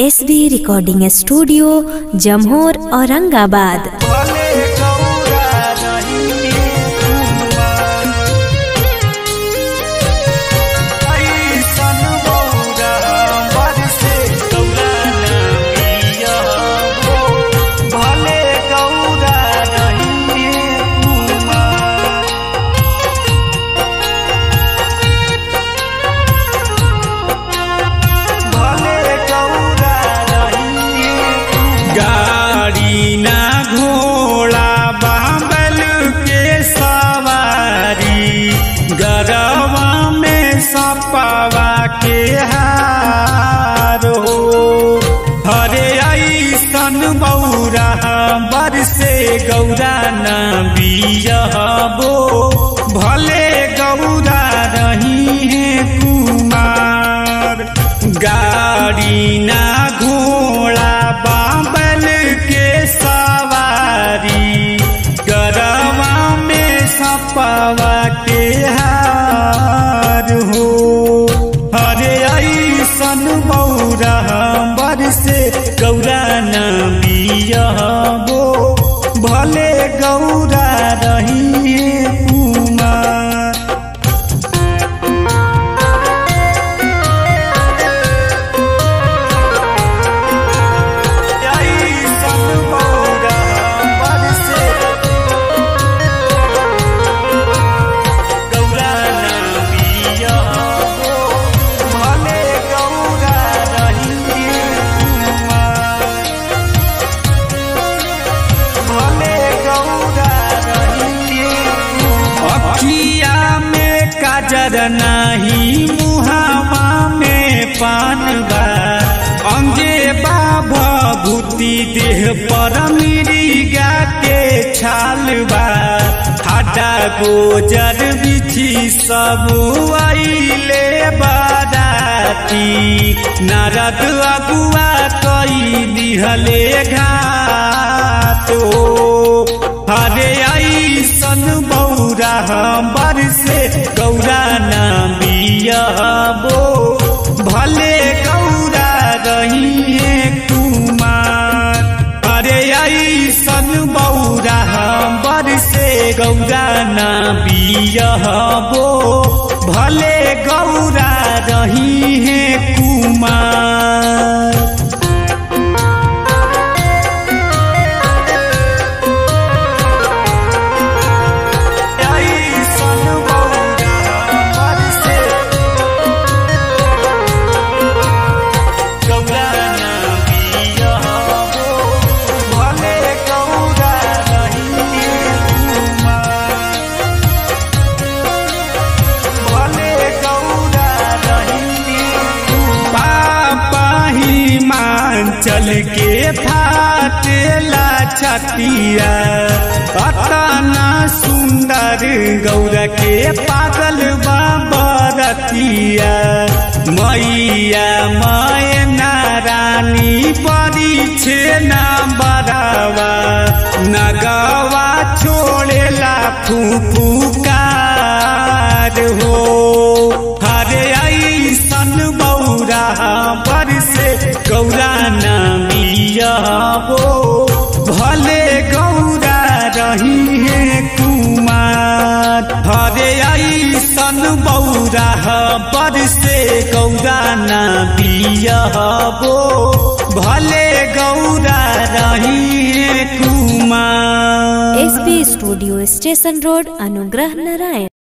S B recording studio Jamhor Aurangabad भले गौरा रही ऐसन बौरा बरसे गौरा ना पियबो। भले गौरा रही भले गौरा रही गाड़ी ना घोड़ा बाबल के सवारी गरवा में सपवा के हार हो हरे ऐसन बौरा बरसे गौरा न बियबो भले गौरा रही है कुमार गाड़ी ना घोड़ा बाबल के सवारी गरवा में सपवा के हार हो हरे ऐसन बौरा बरसे गौरा न बियबो भले गौरा रही कुमार ऐसन बौरा बरसे गौरा न बियबो भले गौरा रही भले गौरा रही अखिया में काजर नाही मुहावा में पान बा अंगे बाबा भूति देह पर मिरिगा के छाल बा हाटा गोजर बिछी सब आइले बाराती नारद अगुआ कई दिहले घातो हरे ऐसन बौरा बरसे गौरा ना बियबो भले गौरा रही है कुमार हरे ऐसन बौरा बरसे गौरा ना बियबो भले गौरा रही है कुमार ऐसन बौरा बरसे गौरा ना बियबो भले गौरा रही भले गौरा रही पापा हिमांचल के फाटेला छतिया अतना सुंदर गौरा के पागल बाबरतिया मैया मैना रानी परी छे ना बरावा नगवा छोड़ेला फूफुकार हो हरे ऐसन बौरा बरसे गौरा ना बियबो भले गौरा रही है कुमार हरे ऐसन बौरा बरसे गौरा ना बियबो भले गौरा रही है Kumar S B studio station road Anugrah Narayan